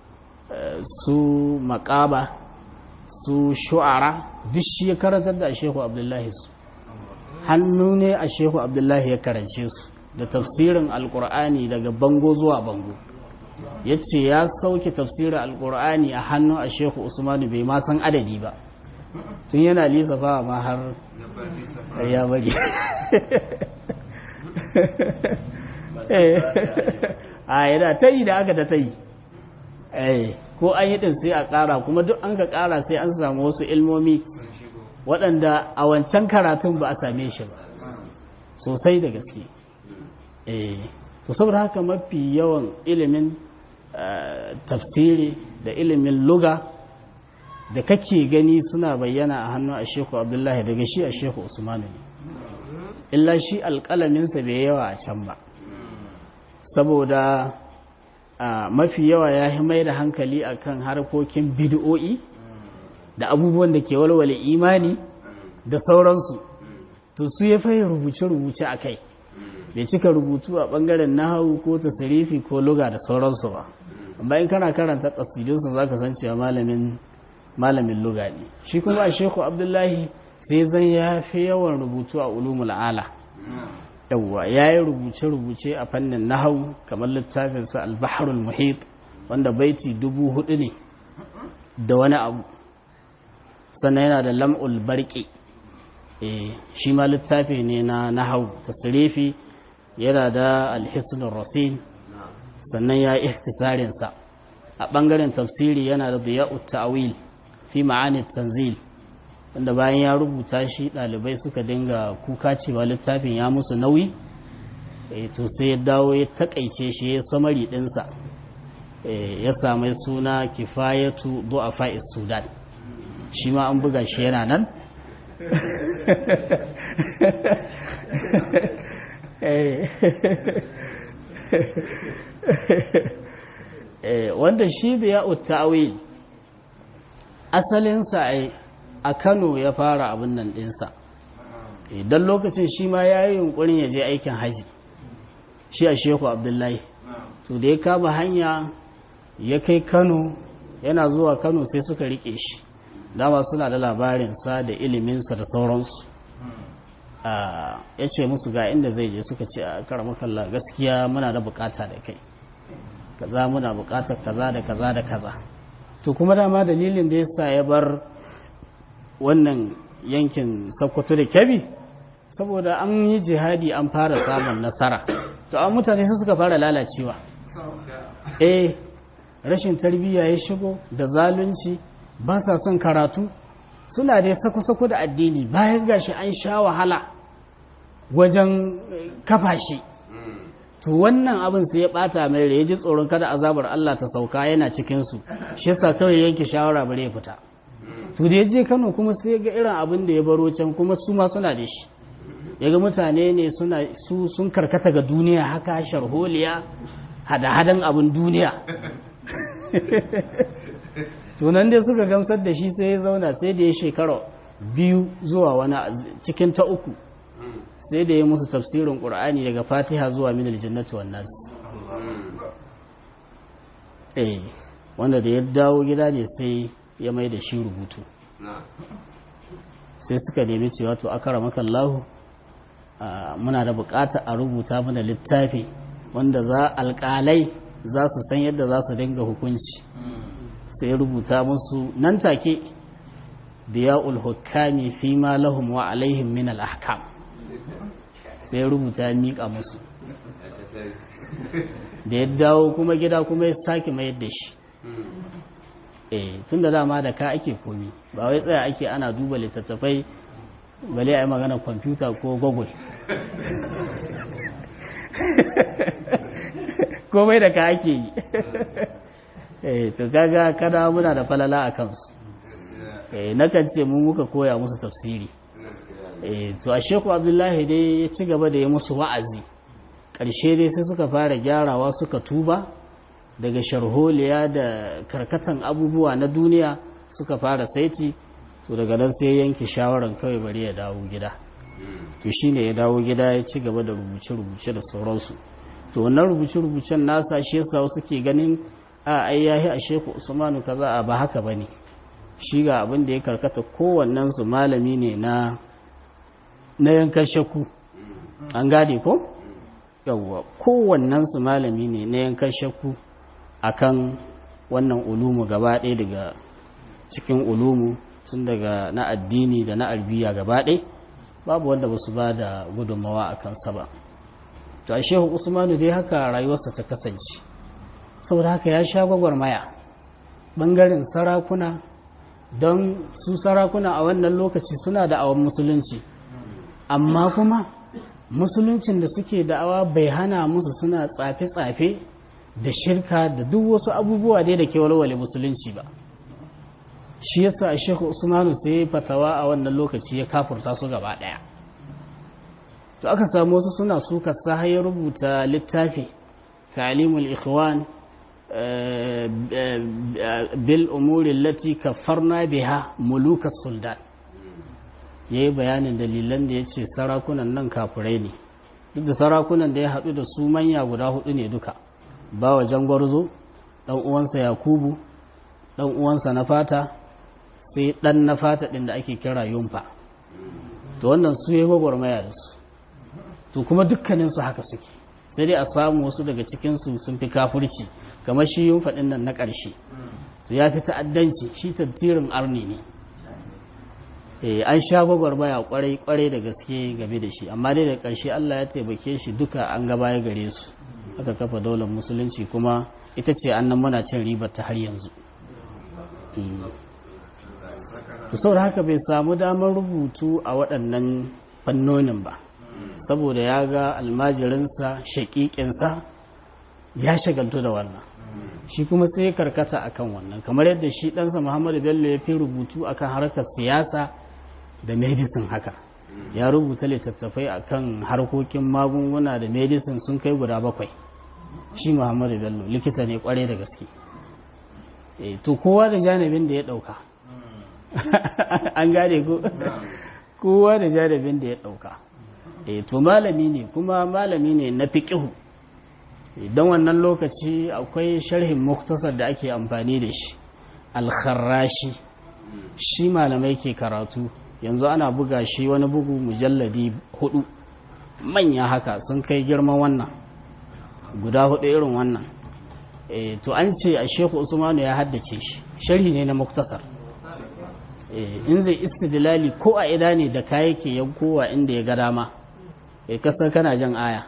su makaba su shu'ara duk shi ya karantar da shehu abdullahi su hannu ne a shehu abdullahi ya karance su da tafsirin alkur'ani daga bango zuwa bango ya ce ya sauke tafsirin alkur'ani a hannu a shehu usmanu bai ma san adadi ba tun yana lissafa ma har ya bari a yana ta yi da aka ta ta yi ko an yi ɗin sai a ƙara kuma duk an ka ƙara sai an samu wasu ilmomi waɗanda a wancan karatun ba a same shi ba sosai da gaske to saboda haka mafi yawan ilimin tafsiri da ilimin luga da kake gani suna bayyana a hannun a sheku abdullahi daga shi a sheku usmanu ne illa shi alƙalaminsa bai yawa a can ba saboda mafi yawa ya yi mai da hankali akan harkokin bid'o'i da abubuwan da ke walwale imani da sauransu to su ya fahimta rubuce-rubuce a kai bai cika rubutu a ɓangaren nahawu ko tasirifi ko luga da sauransu ba amma in kana karanta ƙasidunsa za ka san cewa malamin malamin luga ne shi kuma a sheku abdullahi sai zan ya fi yawan rubutu a ulumul ala yawwa ya yi rubuce-rubuce a fannin nahau kamar littafinsa albaharul muhit wanda baiti dubu hudu ne da wani abu sannan yana da lam'ul barki shi ma littafi ne na nahau tasirifi yana da alhisnul rasin sannan ya yi ihtisarinsa a ɓangaren tafsiri yana da biya'ut ta'awil fi ma'anit tanzil wanda bayan ya rubuta shi ɗalibai suka dinga kuka cewa littafin ya musu nauyi to sai ya dawo ya takaice shi ya samari ɗinsa ya sami suna kifayatu du'afa sudan shi ma an buga shi yana nan wanda shi biya uttawil asalinsa a kano ya fara abin nan dinsa idan lokacin shi ma ya yi yunkurin ya je aikin haji shi a sheku abdullahi to da ya kama hanya ya kai kano yana zuwa kano sai suka rike shi dama suna da labarinsa da iliminsa da sauransu ya ce musu ga inda zai je suka ce a karamakalla gaskiya muna da bukata da kai kaza muna bukatar kaza da kaza da kaza to kuma dama dalilin da yasa ya bar wannan yankin sokoto da kyabi saboda an yi jihadi an fara samun nasara to an mutane su suka fara lalacewa eh rashin tarbiyya ya shigo da zalunci ba sa son karatu suna dai sako-sako da addini bayan gashi an sha wahala wajen kafa shi to wannan abin sai ya bata mai rai ji tsoron kada azabar Allah ta sauka yana cikin su shi yasa kawai yanke shawara bare ya fita to da je Kano kuma sai ga irin abin da ya baro can kuma su ma suna da shi yaga mutane ne suna su sun karkata ga duniya haka sharholiya hada-hadan abin duniya tunan dai suka gamsar da shi sai ya zauna sai da ya shekara biyu zuwa wani cikin ta uku sai da ya musu tafsirin ƙur'ani daga fatiha zuwa minal jannati wan nas eh wanda da ya dawo gida ne sai ya mai da shi rubutu sai suka nemi cewa to akara makallahu muna da bukata a rubuta mana littafi wanda za alƙalai za su san yadda za su dinga hukunci sai rubuta musu nan take biya'ul hukami fi ma lahum wa alaihim min al-ahkam sai rubuta ya miƙa musu da ya dawo kuma gida kuma ya sake mayar da shi eh tun da dama da ka ake komi ba wai tsaya ake ana duba littattafai bale a yi magana kwamfuta ko google komai da ka ake yi eh to kaga kada muna da falala a kansu eh nakan ce mu muka koya musu tafsiri eh to a sheku abdullahi dai ya ci gaba da ya musu wa'azi ƙarshe dai sai suka fara gyarawa suka tuba daga sharholiya da karkatan abubuwa na duniya suka fara saiti to daga nan sai yanke shawaran kawai bari ya dawo gida to shine ya dawo gida ya ci gaba da rubuce-rubuce da sauransu to wannan rubuce-rubucen nasa shi yasa wasu ke ganin a ai yahi a sheku usmanu kaza a ba haka bane shi ga abin da ya karkata kowannen su malami ne na na yankan shakku an gane ko yawwa kowannen su malami ne na yankan shakku akan wannan ulumu gaba ɗaya daga cikin ulumu tun daga na addini da na albiya gaba ɗaya babu wanda ba su ba da gudunmawa a kansa ba to a shehu usmanu dai haka rayuwarsa ta kasance saboda haka ya sha gwagwarmaya ɓangaren sarakuna don su sarakuna a wannan lokaci suna da awon musulunci amma kuma musuluncin da suke da'awa bai hana musu suna tsafe-tsafe da shirka da duk wasu abubuwa dai da ke walwale musulunci ba shi yasa a shekhu usmanu sai fatawa a wannan lokaci ya kafurta su gaba daya to aka samu wasu suna suka sa ya rubuta littafi ta'limul ikhwan bil umuri allati kaffarna biha mulukas sultan ya yi bayanin dalilan da ya ce sarakunan nan kafurai ne duk da sarakunan da ya haɗu da su manya guda hudu ne duka ba wa jangwarzo ɗan uwansa yakubu ɗan uwansa na fata sai ɗan na fata ɗin da ake kira yumfa to wannan su yi gwagwarmaya da su to kuma dukkaninsu haka suke sai dai a samu wasu daga cikinsu sun fi kafurci kamar shi yumfa ɗin nan na ƙarshe to ya fi ta'addanci shi tattirin arni ne an sha gwagwarmaya kwarai kwarai da gaske game da shi amma dai da ƙarshe Allah ya taimake shi duka an gaba ya gare su aka kafa daular musulunci kuma ita ce annan muna cin ribar ta har yanzu saboda haka bai samu damar rubutu a waɗannan fannonin ba saboda ya ga almajirinsa shaƙiƙinsa ya shagaltu da wannan shi kuma sai ya karkata akan wannan kamar yadda shi ɗansa muhammadu bello ya fi rubutu akan harkar siyasa da medicine haka ya rubuta littattafai akan harkokin magunguna da medicine sun kai guda bakwai shi muhammadu bello likita ne kwarai da gaske to kowa da janibin da ya ɗauka an gane ko kowa da janibin da ya ɗauka to malami ne kuma malami ne na fiƙihu don wannan lokaci akwai sharhin muktasar da ake amfani da shi alkharrashi shi malamai ke karatu yanzu ana buga shi wani bugu mujalladi hudu manya haka sun kai girman wannan guda hudu irin wannan to an ce a sheku usmanu ya haddace shi sharhi ne na muktasar in zai istidlali ko a ida ne da kaya ke yankowa inda ya ga dama ya kasar kana jan aya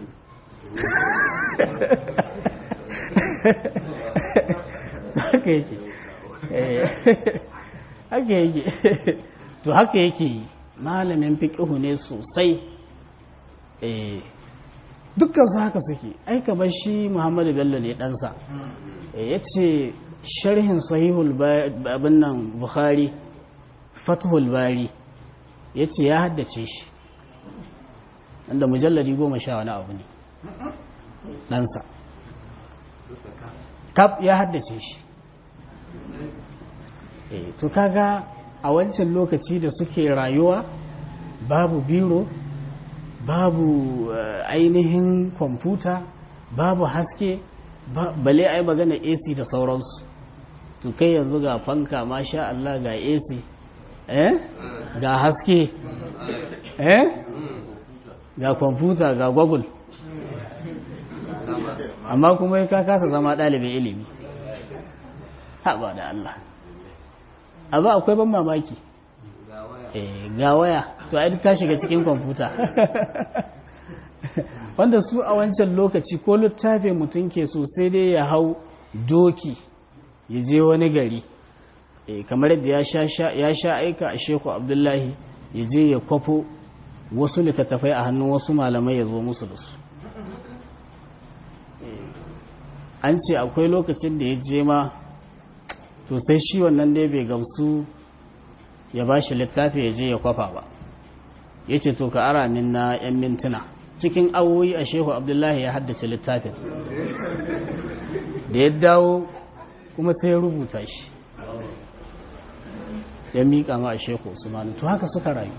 haka yake haka yake to haka yake malamin fiƙihu ne sosai dukkan su haka suke aika bar shi muhammadu bello ne ɗansa ya ce sharhin sahihul abin nan bukhari fathul bari ya ce ya haddace shi wanda mujallari goma sha wani abu ne ɗansa kaf ya haddace shi to kaga a wancan lokaci da suke rayuwa babu biro babu ainihin kwamfuta babu haske bale ai magana ac da sauransu to kai yanzu ga fanka masha Allah ga ac eh ga haske eh ga kwamfuta ga google amma kuma ka kasa zama ɗalibin ilimi haɓa da Allah abu akwai ban mamaki ga waya to a ta shiga cikin kwamfuta wanda su a wancan lokaci ko littafin mutum ke so sai dai ya hau doki ya je wani gari kamar yadda ya sha aika a sheku abdullahi ya je ya kwafo wasu littattafai a hannun wasu malamai ya zo musu da su an ce akwai lokacin da ya je ma to sai shi wannan dai bai gamsu ya ba shi littafi ya je ya kwafa ba ya ce to ka ara min na 'yan mintuna cikin awoyi a shehu abdullahi ya haddace littafin da ya dawo kuma sai ya rubuta shi ya miƙa ma a shehu usmanu to haka suka rayu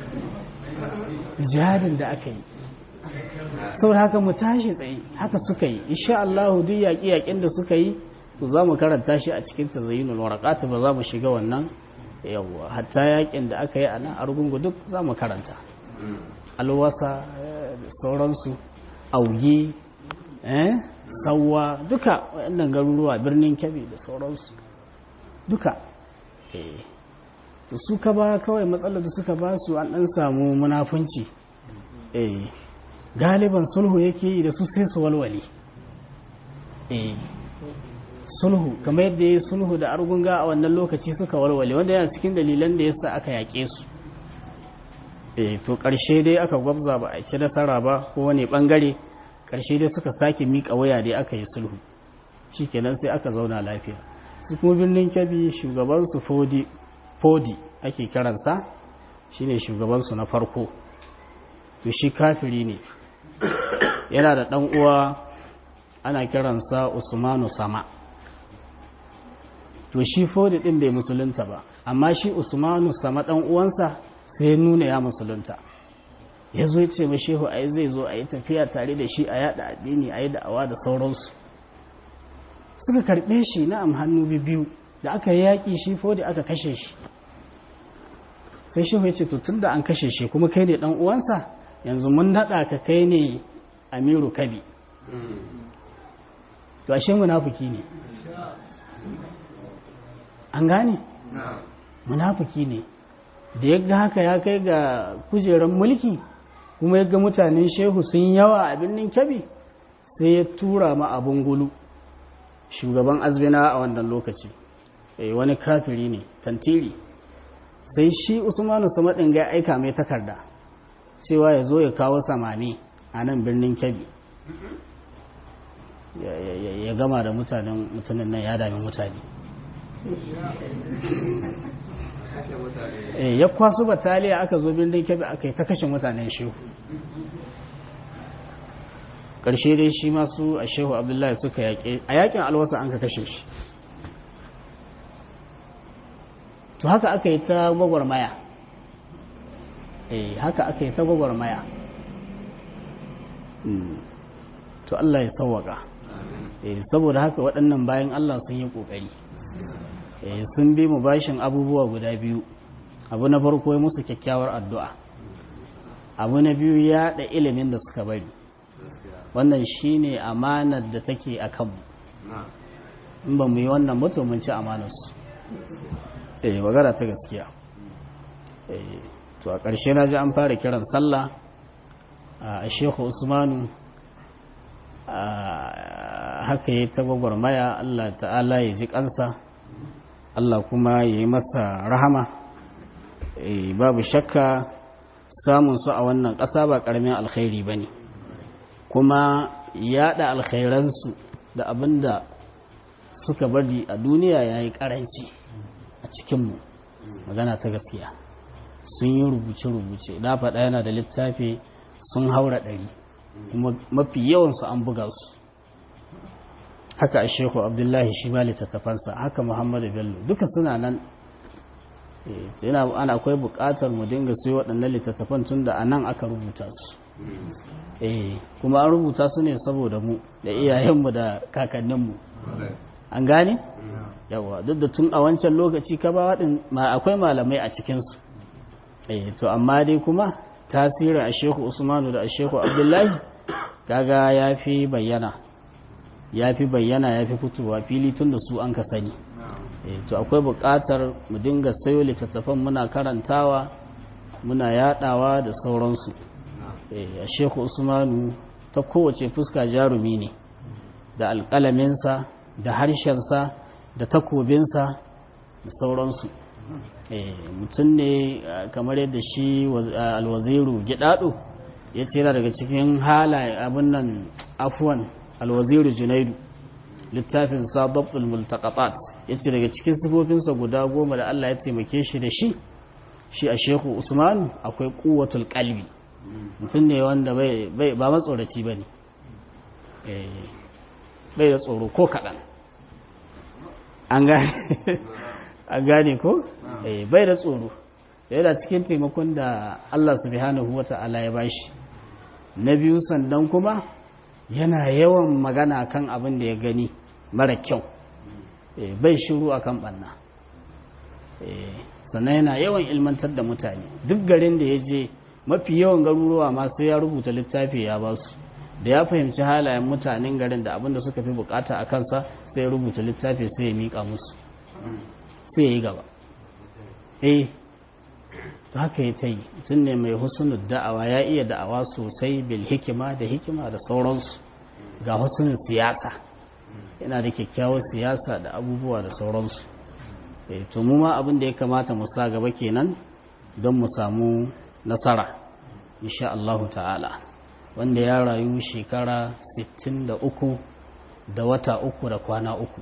jihadin da aka yi saboda haka mu tashi tsaye haka suka yi insha Allah duk yaƙi-yaƙin da suka yi to za mu karanta shi a cikin tazayyinul waraqat ba za mu shiga wannan yawa hatta yaƙin da aka yi a nan argungu duk za mu karanta alwasa sauransu auge eh sauwa duka waɗannan garuruwa birnin kebbi da sauransu duka eh to su ka ba kawai matsalar da suka ba su an ɗan samu munafunci eh galiban sulhu yake yi da su sai su walwale eh sulhu kamar yadda ya sulhu da argunga a wannan lokaci suka walwale wanda yana cikin dalilan da yasa aka yaƙe su eh to ƙarshe dai aka gwabza ba a ci nasara ba ko wani bangare ƙarshe dai suka sake miƙa waya dai aka yi sulhu shikenan sai aka zauna lafiya su kuma birnin kyabi shugabansu fodi fodi ake kiransa shine shugabansu na farko to shi kafiri ne yana da ɗan uwa ana kiransa usmanu sama to shi fodi ɗin bai musulunta ba amma shi usmanu sama ɗan uwansa sai ya nuna ya musulunta ya zo ce ma shehu a zai zo a yi tafiya tare da shi a yada addini a yi da'awa da sauransu suka karɓe shi na am hannu biyu da aka yi yaƙi shi fodi aka kashe shi sai shehu ya ce to tun da an kashe shi kuma kai ne ɗan uwansa yanzu mun naɗa ka kai ne amiru kabi to ashe munafuki ne an gane munafuki ne da ya ga haka ya kai ga kujerar mulki kuma ya ga mutanen shehu sun yawa a birnin kyabi sai ya tura ma abin gulu shugaban azbina a wannan lokaci wani kafiri ne tantiri sai shi usmanu samadin ga aika mai takarda cewa ya zo ya kawo samani a nan birnin kebbi ya gama da mutanen mutanen nan ya dami mutane ya kwaso bataliya aka zo birnin kebe aka yi ta kashe mutanen shehu ƙarshe dai shi masu a shehu abdullahi suka yaƙe a yaƙin alwasa an ka kashe shi to haka aka yi ta gwagwarmaya eh haka aka yi ta gwagwarmaya to Allah ya sauwaka saboda haka waɗannan bayan Allah sun yi ƙoƙari sun bi mu bashin abubuwa guda biyu abu na farko ya musu kyakkyawar addu'a abu na biyu ya da ilimin da suka bari wannan shine amanar da take a kanmu in ba mu yi wannan mutum mun ci amanarsu eh magana ta gaskiya to a ƙarshe na ji an fara kiran sallah a shehu usmanu haka yi ta gwagwarmaya Allah ta'ala ya ji kansa Allah kuma ya yi masa rahama babu shakka samun su a wannan ƙasa ba ƙaramin alkhairi ba ne kuma yaɗa alkhairansu da abin da suka bari a duniya ya yi ƙaranci a cikinmu magana ta gaskiya sun yi rubuce-rubuce da faɗa yana da littafi sun haura ɗari mafi yawansu an buga su haka a sheku abdullahi shi ma littattafansa haka muhammadu bello duka suna nan yana ana akwai buƙatar mu dinga su waɗannan littattafan tun da a nan aka rubuta su kuma an rubuta su ne saboda mu da iyayenmu da kakanninmu an gane yawa duk da tun a wancan lokaci ka ba waɗin akwai malamai a cikinsu to amma dai kuma tasiri a shehu usmanu da a shehu abdullahi kaga ya fi bayyana ya fi bayyana ya fi fitowa fili tun da su an ka sani to akwai buƙatar mu dinga sayo littattafan muna karantawa muna yadawa da sauransu a shehu usmanu ta kowace fuska jarumi ne da alƙalaminsa da harshensa da takobinsa da sauransu mutum ne kamar yadda shi alwaziru gidado ya ce daga cikin halaye abin nan afuwan alwaziru junaidu littafin sababul multaqatat ya ce daga cikin sifofinsa guda goma da Allah ya taimake shi da shi shi a shehu usman akwai kuwatul kalbi mutum ne wanda ba matsoraci ba ne bai da tsoro ko kaɗan an gane ko bai da tsoro yana cikin taimakon da Allah subhanahu wata'ala ya bashi na biyu sandan kuma yana yawan magana kan abin da ya gani mara kyau bai shiru akan banna sannan yana yawan ilmantar da mutane duk garin da ya je mafi yawan garuruwa masu ya rubuta littafi ya ba su da ya fahimci halayen mutanen garin da abin da suka fi bukata a kansa sai ya rubuta littafi sai ya miƙa musu sai ya yi gaba eh haka ya ta yi tun ne mai husnul da'awa ya iya da'awa sosai bil hikima da hikima da sauransu ga husnul siyasa yana da kyakkyawar siyasa da abubuwa da sauransu eh to mu ma abin da ya kamata mu sa gaba kenan don mu samu nasara insha Allah ta'ala wanda ya rayu shekara 63 da wata uku da kwana uku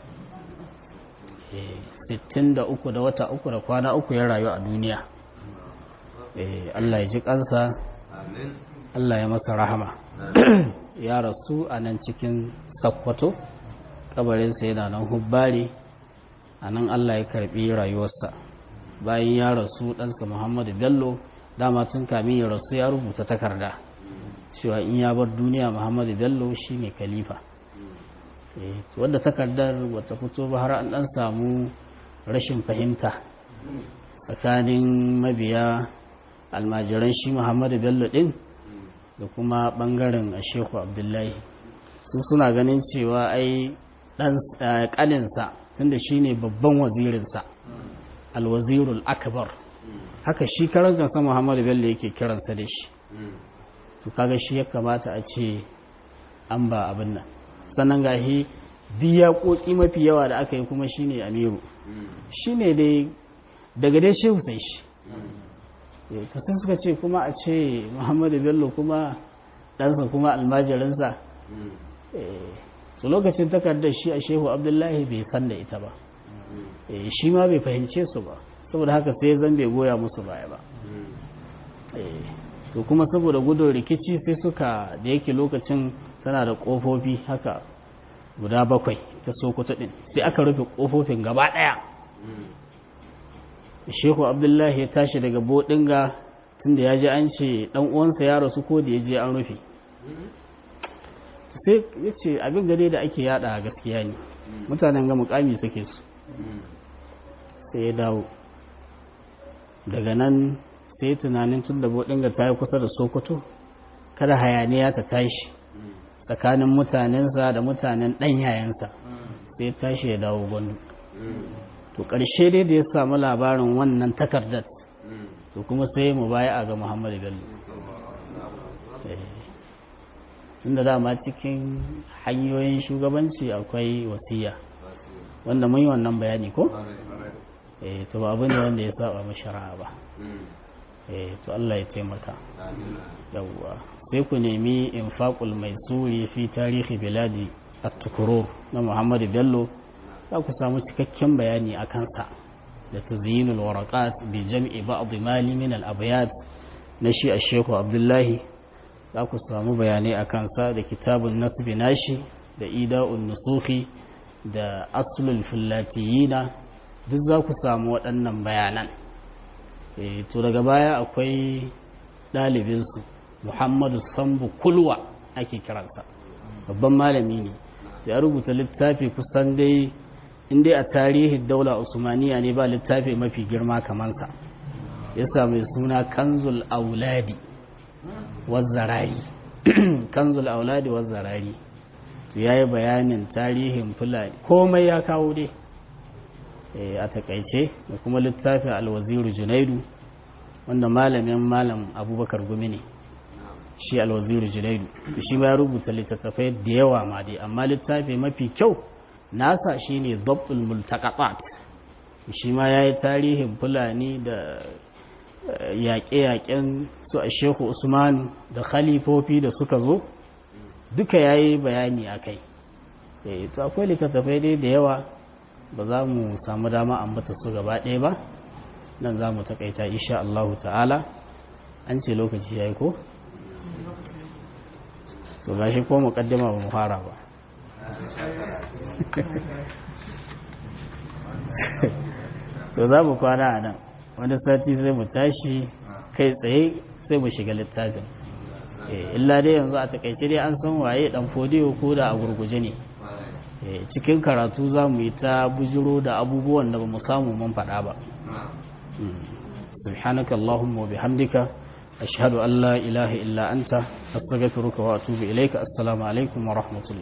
63 da wata uku da kwana uku ya rayu a duniya Allah ya ji kansa Allah ya masa rahama ya rasu a nan cikin sakkwato kabarinsa yana nan hubbari a nan Allah ya karbi rayuwarsa bayan ya rasu ɗansa muhammadu bello dama tun kamin ya rasu ya rubuta takarda cewa in ya bar duniya muhammadu bello shi ne kalifa wadda takardar wata fito ba har an ɗan samu rashin fahimta tsakanin mabiya almajiran shi muhammadu bello ɗin da kuma ɓangaren a shehu abdullahi su suna ganin cewa ai ɗan ƙaninsa tunda shi ne babban wazirinsa alwazirul akbar haka shi karan kansa muhammadu bello yake kiransa da shi to kaga shi ya kamata a ce an ba abin nan sannan ga shi duk yaƙoƙi mafi yawa da aka yi kuma shi ne amiru shi ne dai daga dai shehu sai shi to sai suka ce kuma a ce muhammadu bello kuma ɗansa kuma almajirinsa su lokacin takardar shi a shehu abdullahi bai san da ita ba shi ma bai fahimce su ba saboda haka sai zan bai goya musu baya ba to kuma saboda gudun rikici sai suka da yake lokacin tana da kofofi haka guda bakwai ta sokoto din sai aka rufe kofofin gaba daya shehu abdullahi ya tashi daga bodinga tunda ya ji an ce dan uwansa ya rasu ko da ya je an rufe sai ya ce abin gade da ake yada gaskiya ne mutanen ga mukami suke su sai ya dawo daga nan sai tunanin tun da bodinga ta yi kusa da sokoto kada hayaniya ta tashi tsakanin mutanensa da mutanen ɗan yayansa sai ya tashi ya dawo gwandu to ƙarshe dai da ya samu labarin wannan takardar to kuma sai mu baya a ga muhammadu bello tun da dama cikin hanyoyin shugabanci akwai wasiya wanda mun yi wannan bayani ko? eh to ba abu ne wanda ya saba mashara'a ba eh to Allah ya taimaka yawwa sai ku nemi infaqul maisuri fi tarihi biladi at-tukurur na Muhammadu Bello za ku samu cikakken bayani a kansa da tazyinul waraqat bi jam'i ba'd mali min al-abyat na shi Sheikh Abdullahi za ku samu bayanai a kansa da kitabun nasbi nashi da ida'un nusuhi da aslul fillatiyina duk za ku samu waɗannan bayanan to daga baya akwai ɗalibinsu muhammadu sambu kulwa ake kiransa babban malami ne ya rubuta littafi kusan dai inda a tarihin daula usmaniya ne ba littafi mafi girma kamansa ya sami suna kanzul auladi wazzarari kanzul auladi wazzarari to ya yi bayanin tarihin fulani komai ya kawo dai a takaice da kuma littafin alwaziru junaidu wanda malamin malam abubakar gumi ne shi alwaziru junaidu shi ma ya rubuta littattafai da yawa ma dai amma littafi mafi kyau nasa shine dabtul multaqatat shi ma yayi tarihin fulani da yaƙe-yaƙen su a shehu usman da khalifofi da suka zo duka yayi bayani akai eh to akwai littattafai dai da yawa ba za mu samu dama ambata su gaba ɗaya ba nan za mu takaita insha Allah ta'ala an ce lokaci ya yi ko? to ga shi ko muƙaddima ba mu fara ba to za mu kwana a nan wani sati sai mu tashi kai tsaye sai mu shiga littafin illa dai yanzu a takaice dai an san waye dan fodiyo ko da a gurguje ne cikin karatu za mu yi ta bujiro da abubuwan da ba mu samu mun faɗa ba subhanaka allahumma wa bihamdika ashhadu an la ilaha illa anta astaghfiruka wa atubu ilayka assalamu alaikum wa rahmatullah